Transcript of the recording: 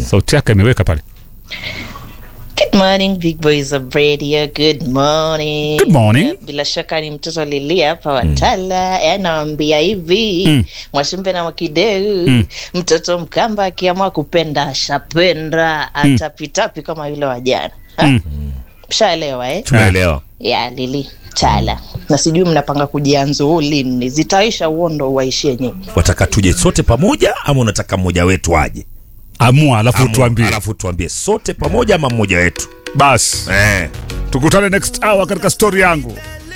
sauti yake ameweka pale Good morning big boys of radio. Good morning. Good morning. Bila shaka ni mtoto Lilia hapa Watala. Mm. Anawambia hivi Mm. Mwashimbe na Mwakideu mtoto Mkamba akiamua kupenda ashapenda atapitapi kama yule wa jana. Ha? Mm. Mshaelewa eh? tunaelewa ya Lili Chala na sijui mnapanga kujianzu lini, zitaisha uondo waishie nyinyi. wataka tuje sote pamoja ama unataka mmoja wetu aje amua alafu Amua, tuambie alafu tuambie sote pamoja ama mmoja wetu basi eh. tukutane next hour katika story yangu